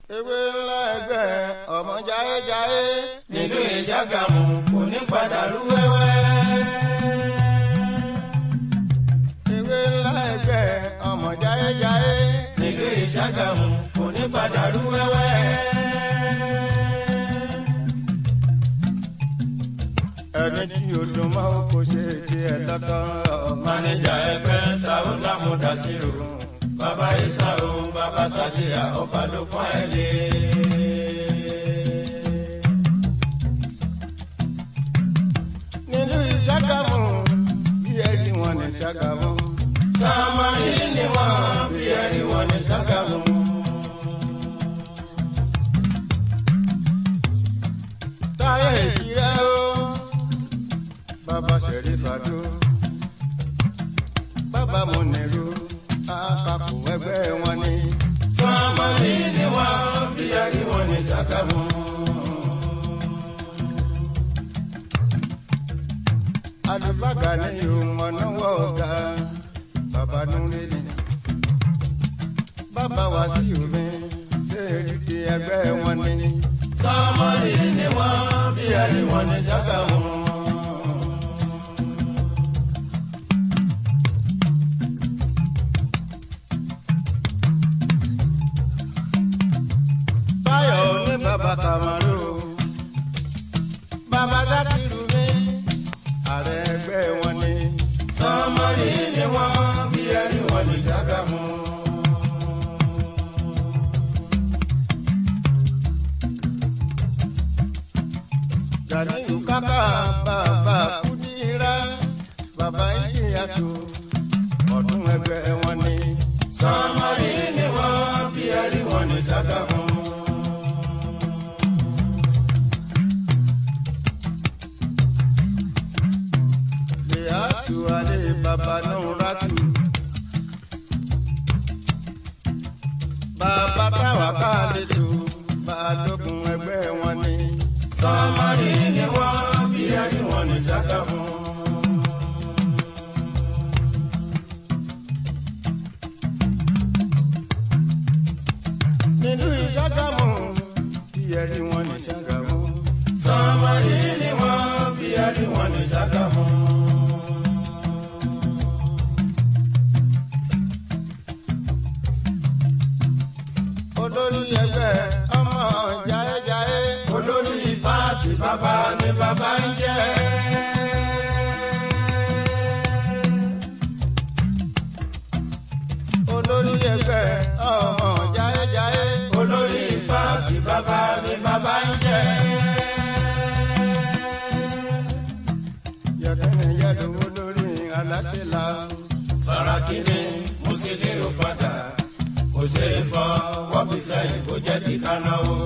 ewé ńlá ẹgbẹ́ ọmọ jáyéjáyé nílùú ìṣàgàmù kò ní padà rú wẹ́wẹ́. ewé ńlá ẹgbẹ́ ọmọ jáyéjáyé nílùú ìṣàgàmù kò ní padà rú wẹ́wẹ́. ẹni tí o dùn mọ́ o kò ṣe tiẹ̀ lọ́tọ̀ mánéjà ẹgbẹ́ sàrúlà mọ̀dásírò bàbá isa o bàbá sàdíyà ọba ló pọ́n ẹ lé. nínú ìṣàgámù bí ẹni wọn ní ṣàgámù sàmárì ni wọ́n bí ẹni wọ́n ní sàgámù. táyà ìjìrẹ́ o bàbá ṣẹ̀rífàdó bàbá mọ̀nẹ́rù àpapọ̀ ẹgbẹ́ wọn ni sàmárì ni wọ́n bí ẹni wọ́n ní sàgámù. alùpàgà ní ìmọ̀nàwọ́ ọ̀gá bàbá núrẹ́lì bàbá wá sí òfin ṣéèrí ti ẹgbẹ́ wọn ni sàmárì ni wọ́n bí ẹni wọ́n ní sàgámù. báyọ̀ ní bàbá kàmárò bàbá sákìrù mi ààrẹ ẹgbẹ́ wọn ni sàmárì ni wọ́n bí ẹni wọ́n ní sàgámù. Ganiyu kaka bàbá kúdírà bàbá ìyàtò ọdún ẹgbẹ́ wọn ni sàmárì ni wọ́n bí ẹni wọ́n ní sàgámù. lèyàtò alẹ́ bàbá nùràtù bàbá táwa ká lẹ́tọ̀ balógun ẹgbẹ́ wọn ni sàmárì ni wọ́n bí ẹni wọ́n ní sàgámù. nínú ìṣàgámù ìyẹ̀rí wọn ní ṣàgámù sàmárì ni wọ́n bí ẹni wọ́n ní sàgámù. olórí ẹgbẹ́ ọmọ jáyéjáyé olórí pààtì bàbá ni bàbá ń jẹ́. olórí ẹgbẹ́ ọmọ jáyéjáyé olórí pààtì bàbá ni bàbá ń jẹ́. yẹkẹni yẹlu olórí aláṣẹ la Sàràkí ni Mùsílíù fàdà kò ṣe é fọ wọ́n fi sẹ́yìn kó jẹ́ ti kánáwó.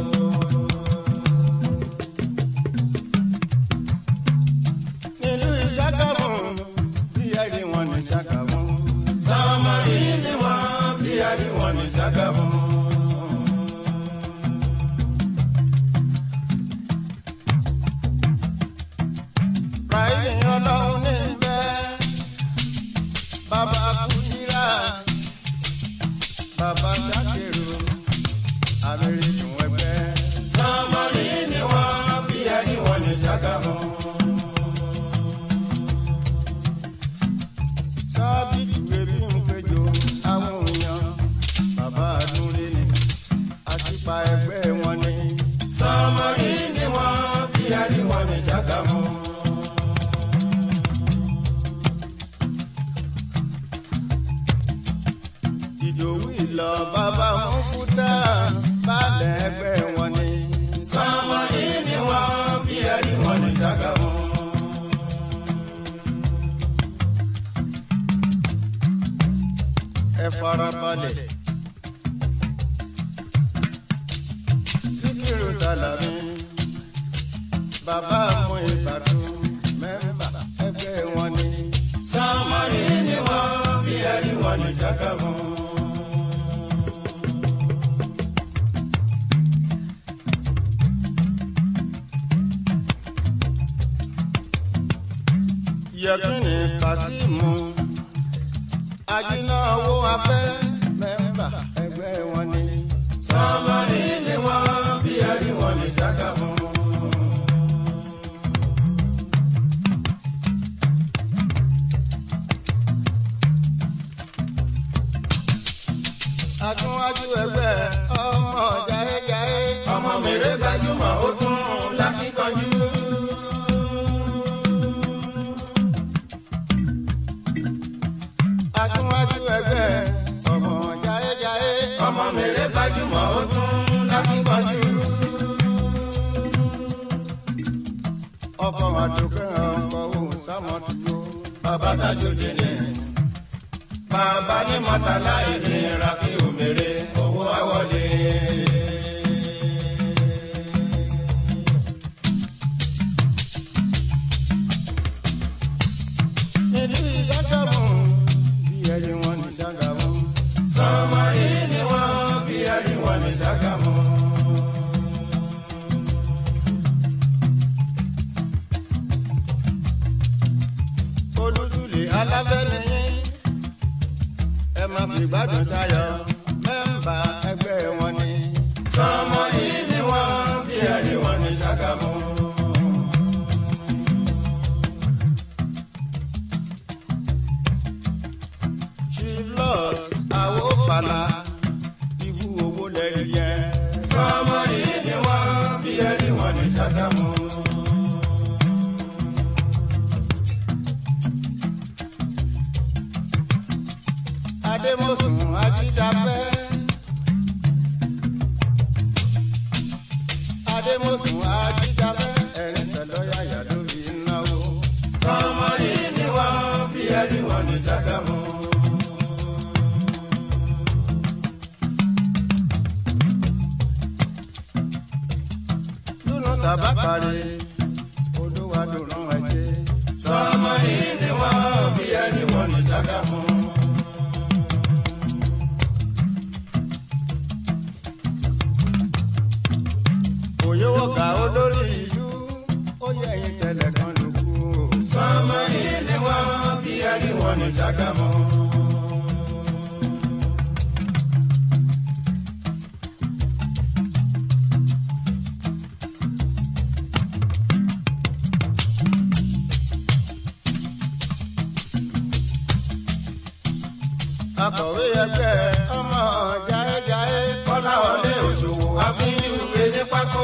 nínú ìṣàgámù ìyẹ̀rí wọn ní ṣàgámù Sàmárì ni wọ́n bí ẹni wọ́n ní Sàgámù. ráìlì ọlọ́run ní bẹ́ẹ̀ bàbá kúndírà bàbá sákèrò àmìrìtún ẹgbẹ́ Sàmárì ni wọ́n bí ẹni wọ́n ní Sàgámù. sábì tùwé bí ń péjọ àwọn èèyàn bàbá àdúrà ni àtìpà ẹgbẹ́ wọn ni Sàmárì ni wọ́n bí ẹni wọ́n ní Sàgámù. ìdòwú ìlọ bàbá wọn fúta balẹ̀ ẹgbẹ́ wọn ni Sàmárì ni wọ́n bí ẹni wọ́n ní Sàgámù. ẹ farabalẹ̀. síkírù sàlámì bàbá mú ìbàdàn mẹ́mbà ẹgbẹ́ wọn ni Sàmárì ni wọ́n bí ẹni wọ́n ní Sàgámù. yẹkínní kásímù ajínáwó afẹ́ mẹ́mbà ẹgbẹ́ wọn ni. Sàmárì Àtúnwájú ẹgbẹ́ ọmọ jayéjayé. ọmọ mèrè gbajúmọ̀ ó tún lákìkanjú. Àtúnwájú ẹgbẹ́ ọmọ jayéjayé. ọmọ mèrè gbajúmọ̀ ó tún lákìkanjú. Ọkọ̀ àdùkẹ́ ọkọ̀ òun sámọ́tò. bàbá tajòdì ni bàbá ní mọ́tàlá ìnira fi òmèrè owó àwọlé. Ìlú ìṣàkàmù bí ẹni wọn ní ṣàkàmù. sọmọrí ni wọ́n bí ẹni wọ́n ní Ṣàgámù. Olúsùlè alábẹ́niyín. Ẹ máa fi gbádùn sáyọ. Mẹ́mbà ẹgbẹ́ wọn ni. sọmọrí ni wọ́n bí ẹni wọ́n ní Ṣàgámù. Chivlos Awofala. Ibú owó lẹ́rí yẹn. sọmọrí ni wọ́n bí ẹni wọ́n ní Ṣàgámù. Adémọ̀sùn Ajídáfẹ́. Adémọ̀sùn Ajídáfẹ́. Ẹ̀rín tẹ̀lọ́yà yàdó fi náwó. sọmọrí ni wọ́n bí ẹni wọ́n ní Ṣàgámù. Dúnú sábàkàrẹ̀. Olúwa dùnú ẹ̀jẹ̀. sọmọrí ni wọ́n bí ẹni wọ́n ní Ṣàgámù. Òyìnbó ká olórí ìlú. Ó yẹ ẹyin tẹ̀lẹ̀ kan lókù. sọmọrí ni wọ́n bí ẹni wọ́n ní Ṣàgámù. Akọ̀wé ẹgbẹ́ ọmọ jayéjayé. kọ́láwọlé òṣòwò àfihàn ní pákó.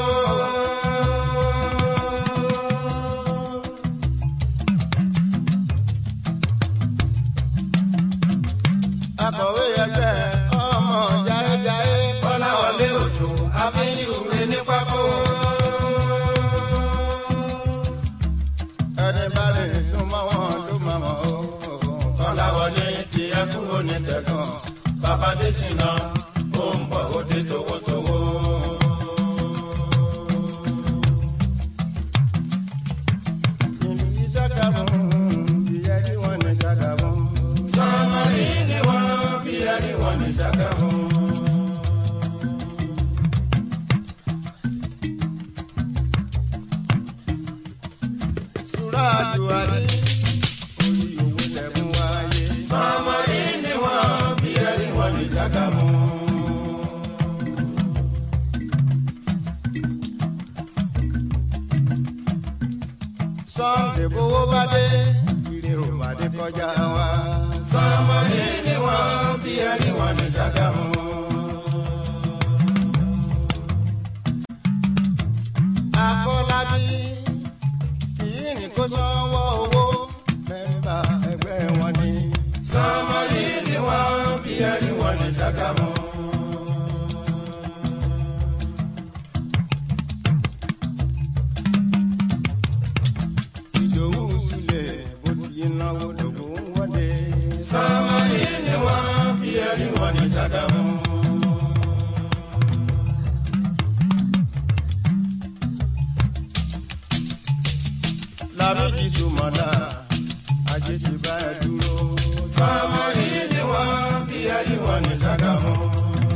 Akọ̀wé ẹgbẹ́ ọmọ jayéjayé. kọ́láwọlé òṣòwò àfihàn ní pákó. Ẹni bá lè súnmọ́ wọn ló máa mọ̀ ó. kọ́láwọlé ti ẹkú onítẹ̀gàn bàbá dẹ́sìnà ó ń bọ̀ ó dé towótowó. Ìlú Ìṣàgámù bí ẹni wọn ní Ṣàgámù. sọmọrí ni wọ́n bí ẹni wọ́n ní Ṣàgámù. Súráàjù Àlí orí owó lẹ́mú wáyé. sọmọrí ni wọ́n bí ẹni wọ́n ní Ṣàgámù. Sọ́ǹdè bówó bá dé, ire ò bá dé kọjá wa. sọmọrí ni wọ́n bí ẹni wọ́n ní Ṣàgámù. Afọlábí kìí rìn kó sanwó owó. Mẹ́mbà ẹgbẹ́ wọn ni. sọmọrí ni wọ́n bí ẹni wọ́n ní Ṣàgámù. Ìdòwú Sùlẹ̀ bó ti yín náwó lògùn ń wọlé. sọmọrí ni wọ́n bí ẹni wọ́n ní Ṣàgámù. Lábẹ́jì Sùmọ̀dá, ajé ti bá ẹ dúró. sọmọrí ni wọ́n bí ẹni wọ́n ní Ṣàgámù.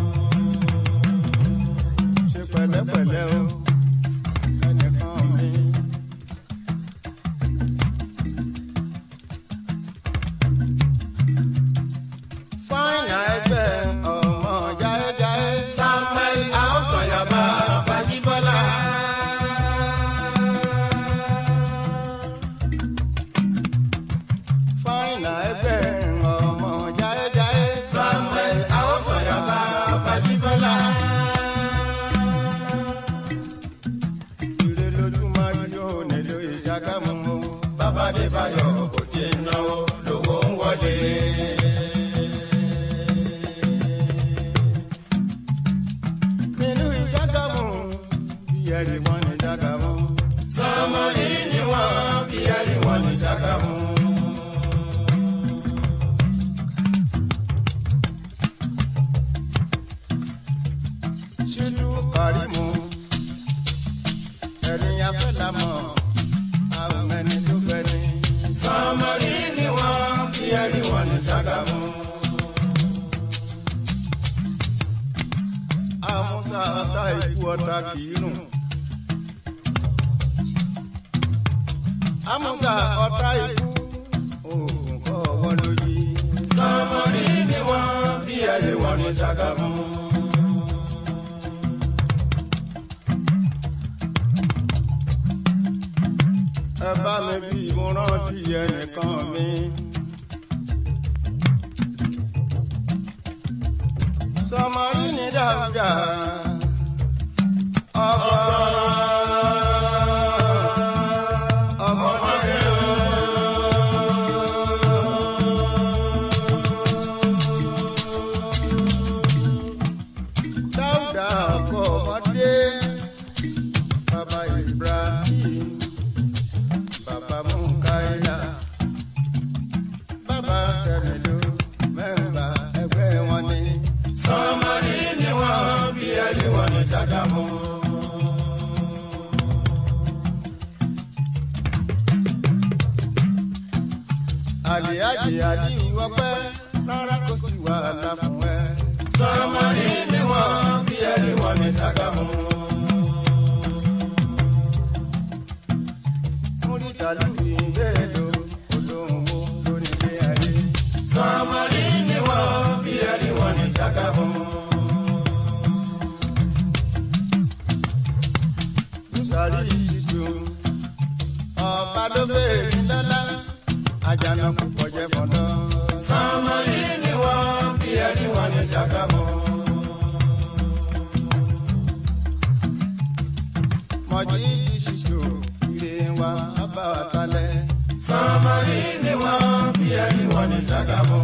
ẹ̀rí wọn ní Ṣàgámù. sọmọlì ni wọ́n bí ẹ̀rí wọn ní Ṣàgámù. ṣíjú kàrímù ẹni afẹ́lámọ̀ àwọn ẹni tó fẹ́ ni. sọmọlì ni wọ́n bí ẹ̀rí wọn ní Ṣàgámù. àmúṣà ọ̀tá ikú ọ̀tá kìí rùn. àmúṣà ọ̀tá ikú oògùn kọ́ ọwọ́ lóyè. sọmọlì ni wọ́n bí ẹ̀rí wọn ní Ṣàgámù. ẹ bá mi bí mo rántí ẹnìkan mi. sọmọrí ni dáúdà ọkọ ọmọdé dáúdà ọkọ ọmọdé bàbá Ibrahim bàbá Mukaila bàbá sẹ́mìlú mẹ́mbà ẹgbẹ́ wọn ni. sọmọlì ni wọ́n bí ẹ̀rí wọn ní Ṣàgámù. àlìyájì àlìyí ọpẹ́ rárá kò sí wàhálà fún ẹ. sọmọlì ni wọ́n bí ẹ̀rí wọn ní Ṣàgámù. múrítàlú ìbéèlò olóhùnwó lórí ilé ayé. sọmọlì ni wọ́n bí ẹ̀rí wọn ní Ṣàgámù. Bùsàrí ìṣìṣù ọba ló béèrè lọ́lá àjànàkú kọjẹ́ fọ́dọ́. sọmọlì ni wọ́n bí ẹ̀rí wọn ní Ṣàgámù. mọ̀jí ìṣìṣù ire wa bá wa kalẹ̀. sọmọlì ni wọ́n bí ẹ̀rí wọn ní Ṣàgámù.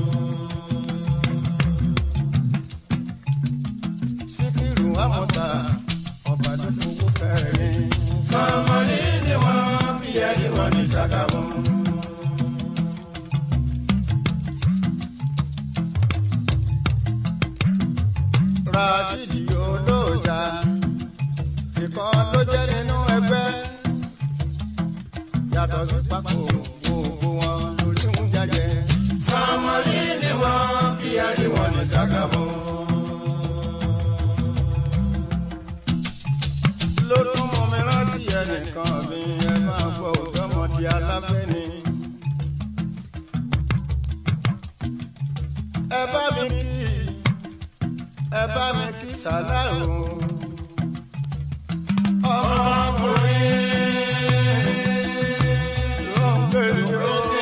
síkírù àmọ́sà ọba ló fowó kẹrin. sọmọlì ni wọ́n bí ẹ̀rí wọn ní Ṣàgámù. Rashidi olóòṣà ìkan ló jẹ́ nínú ẹgbẹ́ yàtọ̀ sí pákó gbogbo wọn lórí ń jàjẹ́. sọmọlì ni wọ́n bí ẹ̀rí wọn ní Ṣàgámù. ló tún mú mi rántí ẹnìkan mi ẹ máa gbọ́ òdọ́mọdé alábẹ́ni. ẹ bá mi kí ẹ bá mi kí sàláù ọmọkùnrin ló ń gbèrú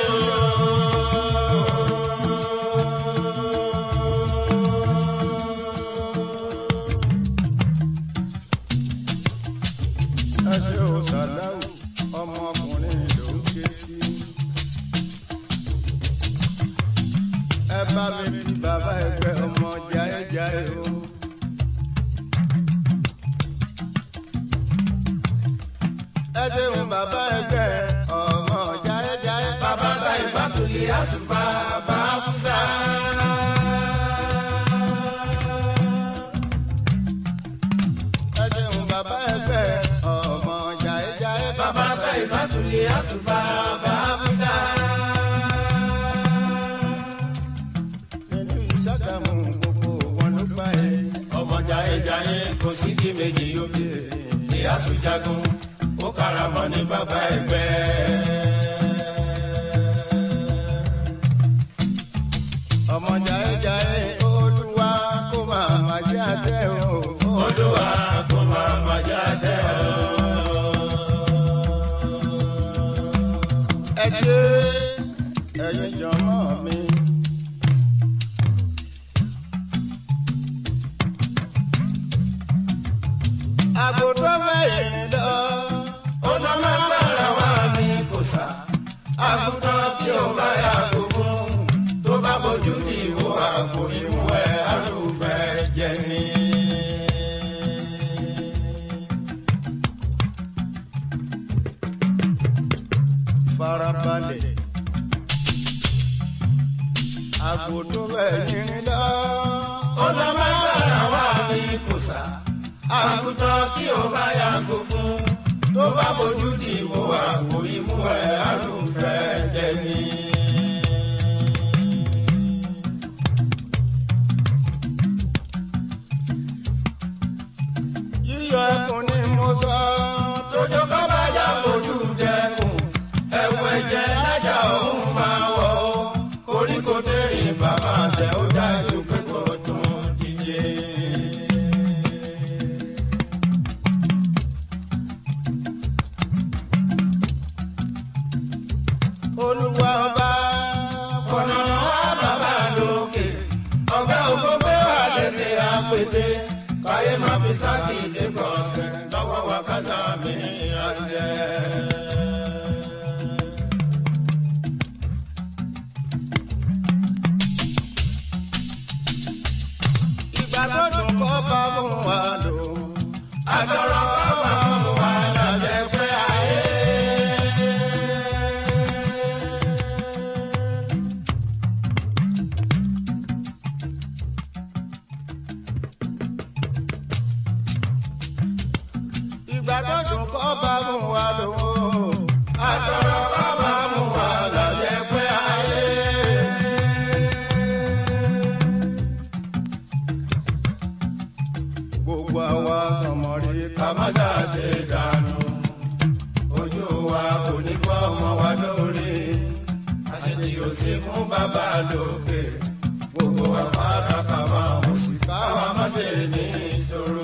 ẹ ṣe ò sàláù ọmọkùnrin ló ń ké sí. ẹ bá mi kí bàbá ẹgbẹ́ ọmọ jáéjáé o. ẹ ṣeun bàbá ẹgbẹ́ ọmọ jáéjáé. bàbá ta ìbátòlì àṣùfà bá fúnṣà. ẹ ṣeun bàbá ẹgbẹ́ ọmọ jáéjáé. bàbá ta ìbátòlì àṣùfà bá fúnṣà. nínú ìṣàgámù gbogbo wọn ló gbà ẹ. ọmọ jayéjayé kò sí kí méjì yóò bí ní àṣùjagun ó karamọ ní bàbá ẹgbẹ́. ọmọ jáéjáé olúwa kó máa má jẹ́ àtẹ o. olúwa kò máa ma jáde ọ. ẹ ṣe ẹ̀yin jọmọ mi. àgùntàn mẹ́rin lọ. ó lọ máa gbára wá ní kòsà. àgùntàn tí ó bá yà gbogbo tó bá bójú ní ìwò àpò ìmú ẹ àlùfẹ́ jẹ ní. sá àgùntàn tí ó bá yàgò fún tó bá bójú di ìwò àpò imú ẹ̀ àrùnfẹ́ jẹ̀mí. yíyọ ẹkùn ni mo sọ. tójó kọ́ bá jà fojú dẹkùn ẹ̀wù ẹ̀jẹ̀ lájà òun máa wọ̀ ọ́ koríko tẹ̀rìn bàbá tẹ̀ ó dájú pé kò tún díje. olúwa ọba. ọ̀nà wa bàbá lókè ọ̀gá ògógó wà lédè àpètè káyé má fi sákìdé kọ̀ọ̀sẹ̀ lọ́wọ́ wa kásá mi àjẹ́. ìgbà tó dùn kọ́ bá mú wa lò. àtọ̀rọ̀ kọ́ bá mú wa lálẹ́ pé ayé. ìgbà tó dùn kọ́ bá mú wa lò. àtọ̀rọ̀ kọ́ bá mú wa lálẹ́ pé ayé. gbogbo àwa sọmọrí ká ká má ṣàṣe dànù ojú wa kò ní fọ́ ọmọ wa lórí àṣetì ò sí fún bàbá lókè gbogbo wa pátá máa mú sí káwa má ṣe ní ìṣòro.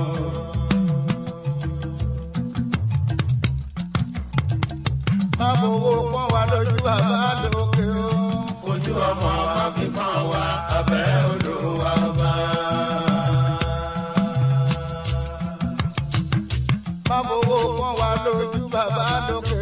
má bowó pọ́n wa lójú bàbá lókè o. ojú ọmọ wa fi pọ́n wa abẹ́ odò wa bá. má bowó pọ́n wa lójú bàbá lókè